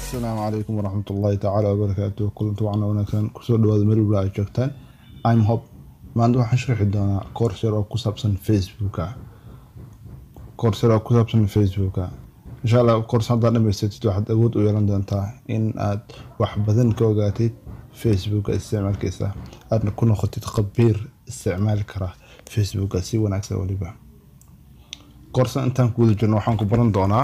asalaamu calaykum waraxmat ullaahi tacaala wabarakaatu kulanti wacna wanaagsan kusoo dhawaada meel walba ay joogtaan im hop maanta waxaan sharxi doonaa koors yar oo ku saabsan facebooka koors yar oo ku saabsan facebooka insha allah koors haddaad dhamaysatid waxaad awood u yeelan doontaa in aad wax badan ka ogaatid facebooka isticmaalkiisa aadna ku noqotid khabiir isticmaali kara facebooka si wanaagsan weliba koorsan intaan ku guda jirno waxaan ku baran doonaa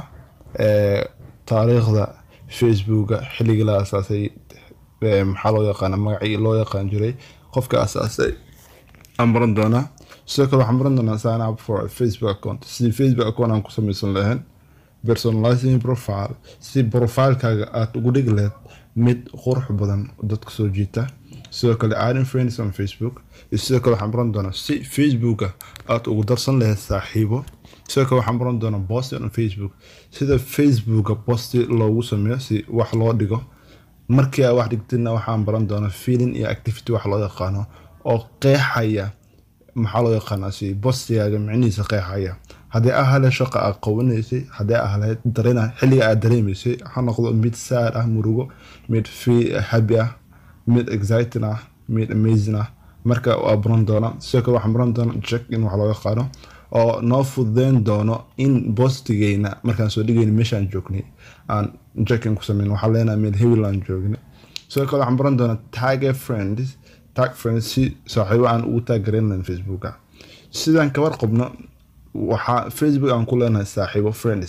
taariikhda facebooka xilligii la asaasay maxaa loo yaqaana magacii loo yaqaan jiray qofka asaasay aan baran doonaa sidoo kale waxaan baran doonaa sign up for a facebook account sidii facebook account aan ku samaysan lahayn personalizing profile si profilekaaga aada ugu dhigi lahayd mid qurux badan dadka soo jiita sidoo kale adding friends on facebook iyo sidoo kale waxaan baran doonaa si facebooka aada ugu darsan lahayd saaxiibo sidoo kale waxaan baran doonaa bosti on facebook sida facebooka bosti loogu sameeyo si wax loo dhigo markii aa wax dhigtidna waxaan baran doonaa feeling iyo activity wax loo yaqaano oo qeexaya maxaa loo yaqaanaa si bostigaaga micnihiisa qeexaya haddii aa hale shaqa aad qabanaysay haddii aa hale dareen xilliga aad dareemaysay ha noqdo mid sad ah murugo mid happy ah mid exciting ah mid amazing ah marka waa baran doonaa sidoo kale waxaan baran doonaa check in wax loo yaqaano oo noo fududeyn doono in bostigeyna markaan soo dhigayna meeshaan joognay aan jackin ku sameyn waxaa leenahay meel hewiland joognay sidoo kale waxaan baran doonaa tag friends tag friends si saaxiibo aan ugu taaggareyn lahayn facebooka sidaan kabar qabno waxaa facebook aan ku leenahay saaxiibo friends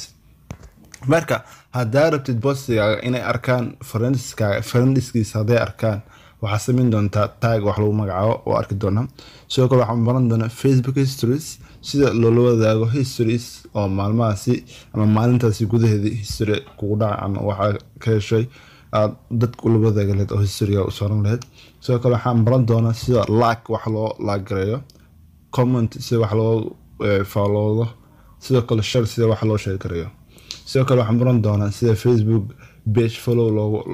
marka haddaa rabtid bostigaaga inay arkaan friendskaaga friendskiisa hadday arkaan waxaa samayn doontaa tag wax lagu magacaabo oo arki doonaa sidoo kale waxaan baran doonaa facebook histories sida loola wadaago histories oo maalmahaasi ama maalintaasi gudaheedii history kugu dhaca ama waxaa ka heshay aad dadka ula wadaagi lahayd oo historyga u saaran lahayd sidoo kale waxaan baran doonaa sida like wax loo laagareeyo comment sida wax loo faalloodo sidoo kale shar sida wax loo sheegareeyo sidoo kale waxaan baran doonaa sida facebook page follow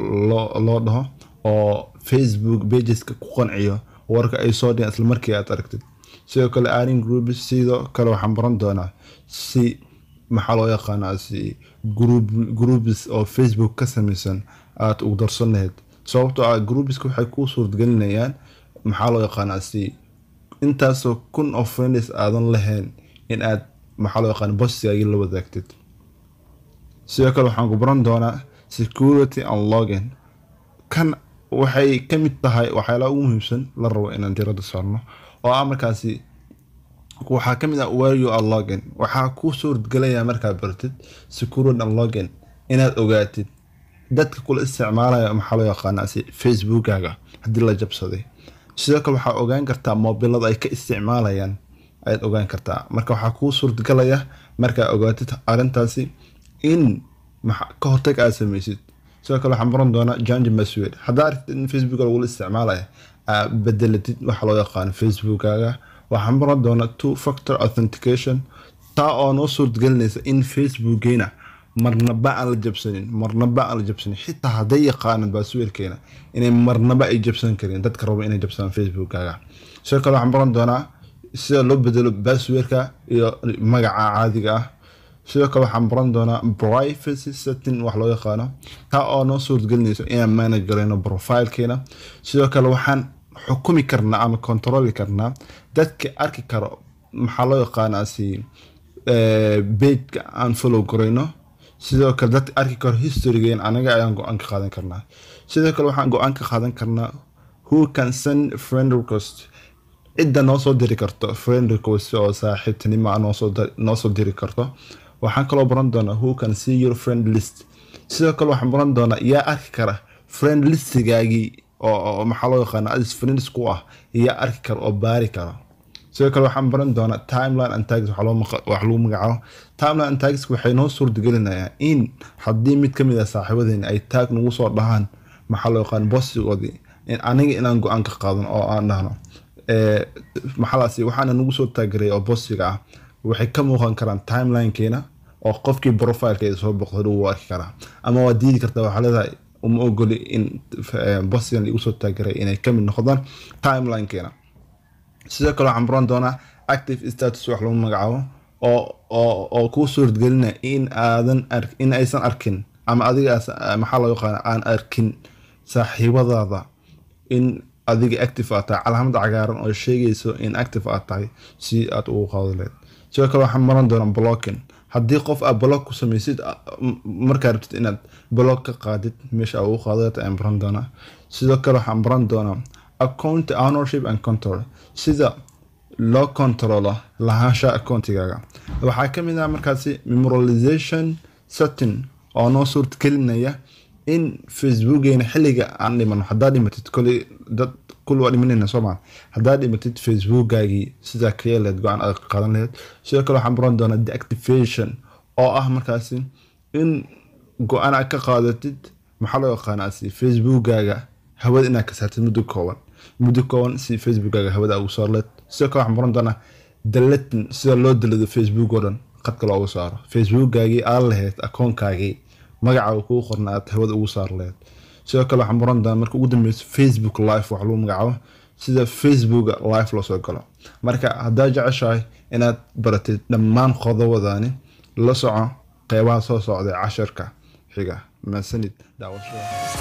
loo dhaho oo facebook pageska ku qanciyo warka ay soo dhigan isla markii aad aragtid sidoo kale adding groups sidoo kale waxaan baran doonaa si maxaa loo yaqaanaa si groups oo facebook ka samaysan aada ugu darsan lahayd sababtoo ah groupeska waxay kuu suurtagelinayaan maxaa loo yaqaanaa si intaasoo kun oo friends aadan lahayn in aad maxaa loo yaqaana bostigaagii la wadaagtid sidoo kale waxaan ku baran doonaa security and login kan waxay ka mid tahay waxyaalaha ugu muhiimsan la rabo inaan diradda saarno oo ah markaasi waxaa ka mid ah where you are login waxaa kuu suurtgelaya markaad bartid security and login inaad ogaatid dadka kula isticmaalaya maxaa loo yaqaanaa si facebookaga haddii la jabsaday sidoo kale waxaa ogaan kartaa mobilada ay ka isticmaalayaan ayaad ogaan kartaa marka waxaa kuu suurtagalaya markaa ogaatid arrintaasi in ka hortag aad samaysid sidoo kale waxaan baran doonaa janji maswed haddaa aragtid in facebook lagula isticmaalaya aa bedelatid waxa loo yaqaano facebookaga waxaan baran doonaa two factor authentication taa oo noo suurtagelinaysa in facebookgeena marnaba aan la jabsanin marnaba aan la jabsanin xitaa hadday yaqaanaan baasweerkeena inay marnaba ay jabsan karin dadka rabo inay jabsadaan facebookaga sidoo kale waxaan baran doonaa sida loo bedelo baasweerka iyo magaca caadiga ah sidoo kale waxaan baran doonaa privacy setting wax loo yaqaano taa oo noo suurtagelinayso inaan manage garayno profilekeena sidoo kale waxaan xukumi karnaa ama controli karnaa dadka arki karo maxaa loo yaqaanaa si bageka aan follow garayno sidoo kale dadka arki karo historygeen anaga ayaan go-aan ka qaadan karnaa sidoo kale waxaan go-aan ka qaadan karnaa who can send friend request cidda noo soo diri karto friend request oo saaxiibtinimo noo soo diri karto waxaan kaloo baran doonaa who can see your friend list sidoo kale waxaan baran doonaa yaa arki kara friend listigaagii oo maxaa loo yaqaana adis friends ku ah yaa arki kara oo baari kara sidoo kale waxaan baran doonaa timeline and tags wax lagu magacaabo timeline and tags waxay noo suurtagelinayaan in haddii mid ka mid ah saaxiibadeena ay taag nagu soo dhahaan maxaa loo yaqaan bostigoodii aniga inaan go-aan ka qaadan oo aan dhahno maxaalaasi waxaana nagu soo taagaray oo bostiga ah waxay ka muuqan karaan timelinekeena oo qofkii profilkeeda soo boqday uu arki karaa ama waa diidi kartaa waxaa leedahay uma ogoli in bostigan igu soo taagaray inay kamid noqdaan timelinekeena sidoo kale waxaan baran doonaa active status wax lagu magacaabo oo oo oo kuu suurtagelina in aadan in aysan arkin ama adigaas maxaa loo yaqaana aan arkin saaxiibadaada in adiga active aad tahay calaamad cagaaran oo sheegayso in active aad tahay si aad ugu qaado leed sidoo kale waxaan maran doonaa blocking haddii qof aad block ku samaysid markaa rabtid inaad block ka qaadid meesha aad ugu qaadaleed ayaan baran doonaa sidoo kale waxaan baran doonaa account ownership and control sida loo controlo lahaansha accountigaaga waxaa ka mid ah markaasi memorialization setting oo noo suurtagelinaya in facebookeena xilliga aan dhimano haddaad dhimatid koley dad kul waa dhimanayna soomaa haddaad dhimatid facebookaagii sidaa ka yeeleed go-aan aad qaadan laheyd sidoo kale waxaan baran doonaa deactivation oo ah markaasi in go-aan aad ka qaadatid maxaa loo yaqaanaasi facebookaaga hawada inaad ka saartid muddo kooban muddo kooban si facebookaaga hawada ugu saar leed sidoo kale waxaan baran doonaa dalatin sida loo dalado facebook oo dhan qadka loogu saaro facebookaagii aad lahayd akoonkaagii magaca kuu qorna aad hawada ugu saar lahayd sidoo kale waxaan baran doonaa marka ugu dambeyso facebook live wax lagu magacaabo sida facebooka live loo soo galo marka haddaad jeceshahay inaad baratid dhammaan qodobadani la soco qeybaha soo socday casharka xiga maasanid daawashada